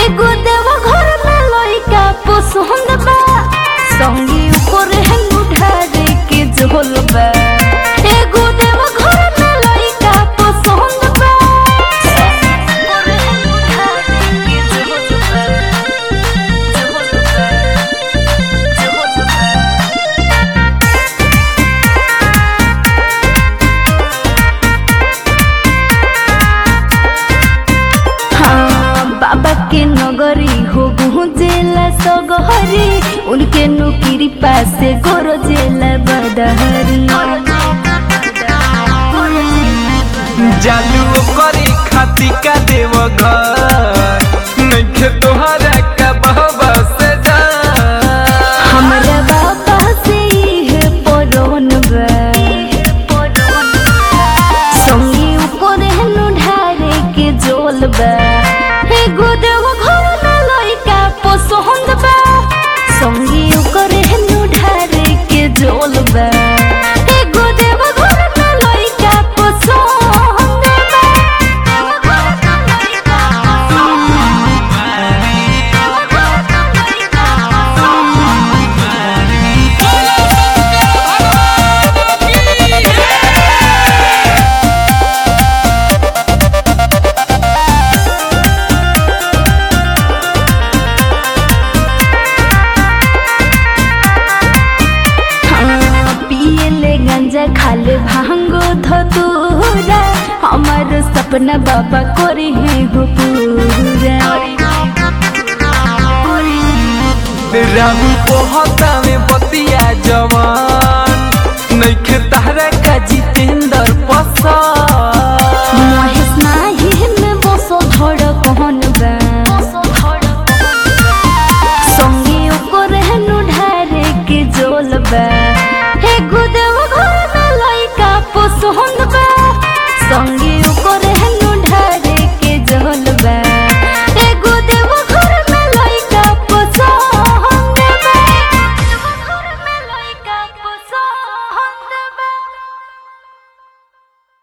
एगो देव घर में लइका पसंद बा संगी ऊपर है ढारे के झोल बा एगो देव घर में लइका पसंद बा संगी ऊपर है ढारे के झोल बा झोल बा झोल बा हाँ बाबा के नगरी हो गुजेला सगहरी उनके नुकिरी पासे गोरो जेला बदहरी जालू करे खाती का देव घर नइखे तोहरा का बहबा से जा हमरा बाबा से है परोन बा संगी ऊपर हेनु ढारे के जोल बा एगो देव घर में लइका पसंद बा संगी ऊपर हेनु ढारे के जोल बा एगो देव घर में लइका पसंद हाँ, पियले गंजा खाले भांगो धतूरा हमार सपना बाबा करे है हो पूरा राहु पोहता में बतिया जवान नइखे तहरा का जितेंद्र पसंद महेश नाही में बसो धड़ कहन बा संगे ओकर हेनु ढारे के जोल बा